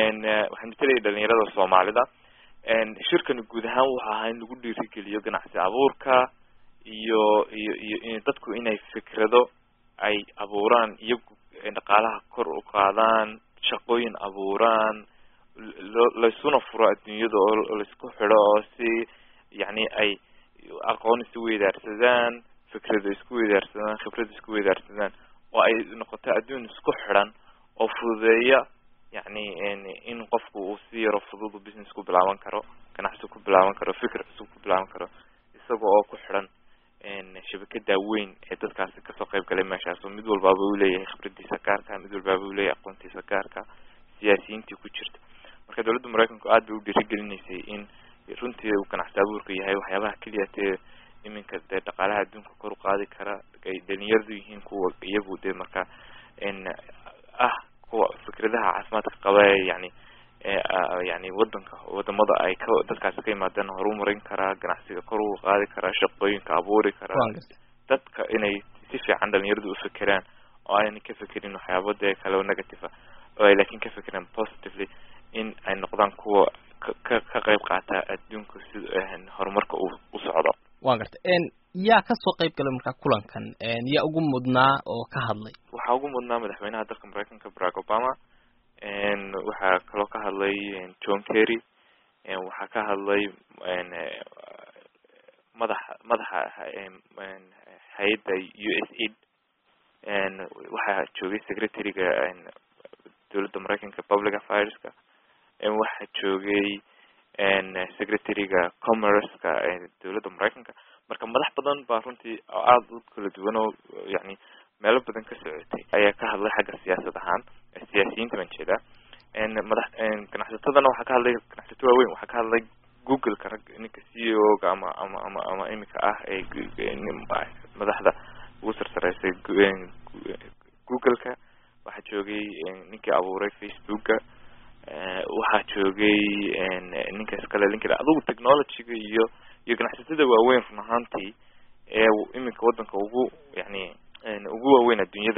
waxaan matelaya dhalinyarada soomaalida shirkani guud ahaan wuxu ahaa in lagu dhiirigeliyo ganacsi abuurka iyo iyo iyo in dadku inay fikrado ay abuuraan iyagu dhaqaalaha kor u qaadaan shaqooyin abuuraan lo laysuna furo adduunyada oo laisku xidho oo si yacni ay aqoon isu weydaarsadaan fikrado isku weydaarsadaan khibrad isku weydaarsadaan oo ay noqoto adduun isku xidhan oo fududeeya yacni in qofku uu si yaro fudud business ku bilaaban karo ganacsi ku bilaaban karo fikir cusub ku bilaaban karo isaga oo ku xidhan shabakada weyn ee dadkaasi kasoo qayb galay meeshaas oo mid walbaaba uu leeyahay khibradiisa gaarka mid walbaaba uu leeyahay aqoontiisa gaarka siyaasiyiintii ku jirta marka dawladda maraykanku aad bay u dhiirigelinaysay in runtii uu ganacsi abuurka yahay waxyaabaha keliya tee iminka dee dhaqaalaha adduunka kor u qaadi kara ay dhalinyaradu yihiin kuwa iyagu dee marka ah kuwa fikradaha caafimaadka qaba ee yani yani wadanka wadamada ay ka dadkaasi ka yimaadeen horumarin karaa ganacsiga kor u qaadi karaa shaqooyinka abuuri karaa dadka inay si fiican dhalinyaradu ufikeraan oo ayna ka fekerin waxyaaba dee kale oo negative ah oo ay laakin ka fekeraan positively in ay noqdaan kuwa ka ka qayb qaata adduunka sida horumarka uu u socdo wa garta yaa kasoo qayb galay markaa kulankan yaa ugu mudnaa oo ka hadlay waxaa ugu mudnaa madaxweynaha dalka maraykanka barack obama waxaa kaloo ka hadlay john kerry waxaa ka hadlay madaxa madaxa hay-adda u s aid waxaa joogay secretary-ga dawladda maraykanka public affaireska waxaa joogay secretary-ga commerce-ka dawladda maraykanka marka madax badan baa runtii aada u kala duwan oo yani meelo badan ka socotay ayaa ka hadlay xagga siyaasad ahaan siyaasiyiinta baan jeedaa madax ganacsatadana waxaa ka hadlay ganacsato waaweyn waxaa ka hadlay google-ka rag ninka c e o ga ama ama ama ama imika ah ee madaxda ugu sarsareysay google-ka waxaa joogay ninkii abuuray facebook-ga waxaa joogay ninka iskale linkada adugu technology-ga iyo iyo ganacsatada waaweyn run ahaantii ee iminka wadanka ugu yani ugu waaweyn adduunyada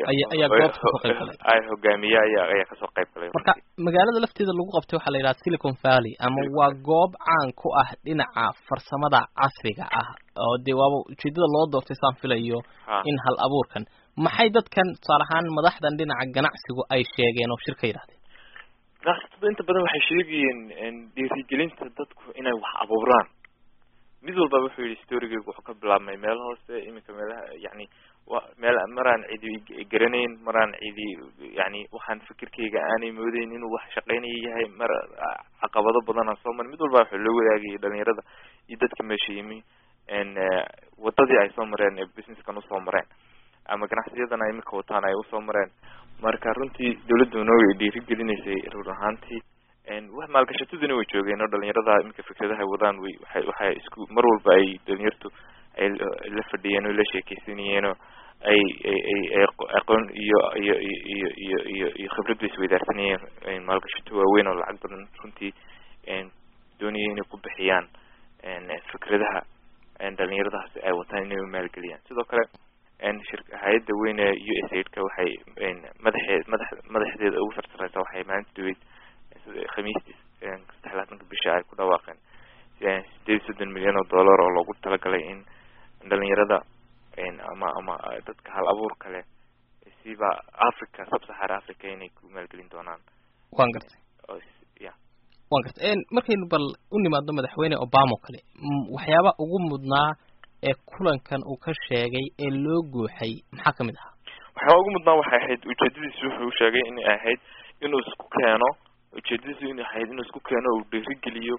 ay hogaamiye aya ayaa kasoo qayb galay marka magaalada lafteeda lagu qabtay waxaa la yidhaha silicon valley ama waa goob caan ku ah dhinaca farsamada casriga ah oo dee waaba ujeedada loo doortay saan filayo in hal abuurkan maxay dadkan tusaale ahaan madaxdan dhinaca ganacsigu ay sheegeen oo shir ka yidhahdeen ganacsatada inta badan waxay sheegayeen dhiirigelinta dadku inay wax abuuraan mid walba wuxuu yihi storygeyga wuxuu ka bilaabmay meel hoose iminka meelaha yani wa meel maraan cidi garanayn maraan cidi yani waxaan fikirkeyga aanay moodeyn inuu wax shaqeynaya yahay mar caqabado badan aan soo marin mid walba waxaa loo wadaagayay dhalinyarada iyo dadka meesha yimi wadadii ay soo mareen ee businesskan usoo mareen ama ganacsiyadana iminka wataan ay usoo mareen marka runtii dawladdu noo way dhiirigelinaysay rur ahaantii wax maalgashataduna way joogeen oo dhalinyarada iminka fikradaha wadaan way waxay waxay isku mar walba ay dhalinyartu ay la fadhiyeen oo la sheekeysanayeen oo ay ay ay aqoon iyo iyo iyo iyo iyo iyo khibrad bay isweydaarsanayeen maalgashato waaweyn oo lacag badan runtii doonaya inay ku bixiyaan fikradaha dhalinyaradahaasi ay wataan inay maalgeliyaan sidoo kale shir hay-adda weyn ee u s aid ka waxay madaxeed madax madaxdeeda ugu sarsareysa waxay maalinta dhaweyd khamiistii saddex laatanka bisha ay ku dhawaaqeen sideed iyo soddon milyan oo dollar oo loogu talagalay in dhalinyarada ama ama dadka hal abuur kale siba africa sub-sahara africa inay ku maalgelin doonaan wan gartay ya wan gartay markaynu bal u nimaadno madaxweyne obama o kale waxyaaba ugu mudnaa ee kulankan uu ka sheegay ee loo guuxay maxaa kamid ahaa waxyaaba ugu mudnaa waxay ahayd ujeedadiisu wuxuu sheegay inay ahayd inuu isku keeno ujeedadiisu inay ahayd inuu isku keeno uu dhiirigeliyo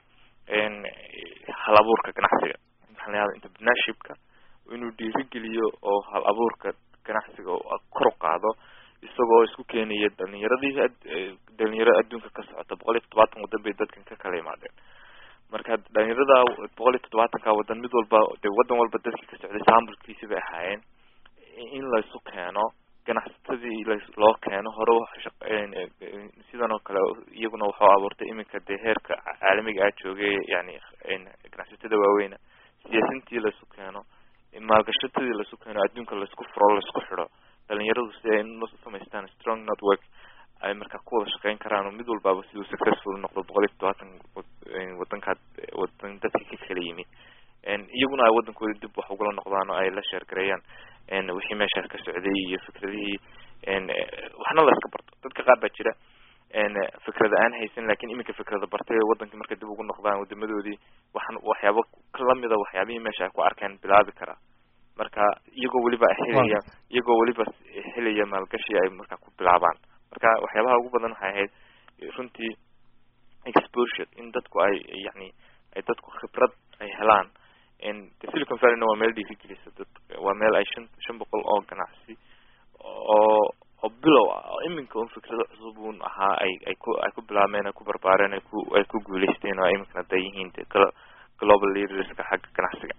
hal abuurka ganacsiga maxaa la yahada entrepreneurshipka inuu dhiirigeliyo oo hal abuurka ganacsiga kor u qaado isagoo isku keenaya dhalinyaradii dhalinyaro adduunka ka socota boqol iyo toddobaatan waddan bay dadkan ka kala imaadeen marka dhalinyarada boqol iyo toddobaatanka waddan mid walba de waddan walba dadkii ka socday saambulkiisi bay ahaayeen in laysu keeno ganacsatadii loo keeno hore sidan oo kale iyaguna waxuu abuurtay iminka dee heerka caalamiga ah joogay yani ganacsatada waaweyna siyaasintii laysu keeno maalgashatadii laysu keeno adduunka laysku furo laysku xidho dhalinyaradu si ay samaystaan strong network ay markaa ku wada shaqeyn karaan oo mid walbaaba siduu successful noqdo boqol iyo todobaatan wadankaad wadan dadka ka kala yimid iyaguna ay wadankooda dib wax ugala noqdaan oo ay la sheergareeyaan wixii meeshaas ka socday iyo fikradihii waxna la iska barto dadka qaar baa jira fikrada aan haysan lakin iminka fikrada bartay wadankii markay dib ugu noqdaan wadamadoodii waxan waxyaabo lamida waxyaabihii meesha ay ku arkeen bilaabi karaa marka iyagoo weliba helaya iyagoo weliba helaya maalgashi ay markaa ku bilaabaan marka waxyaabaha ugu badan waxay ahayd runtii exposure in dadku ay yani ay dadku khibrad ay helaan de silicon valleyna waa meel dhiirigelisa dad waa meel ay shan shan boqol oo ganacsi oo oo bilow ah oo iminka un fikrado cusub un ahaa ay ay ku ay ku bilaabmeen ay ku barbaareen ay ku ay ku guuleysteen oo iminkana da yihiin de global leaderska xagga ganacsiga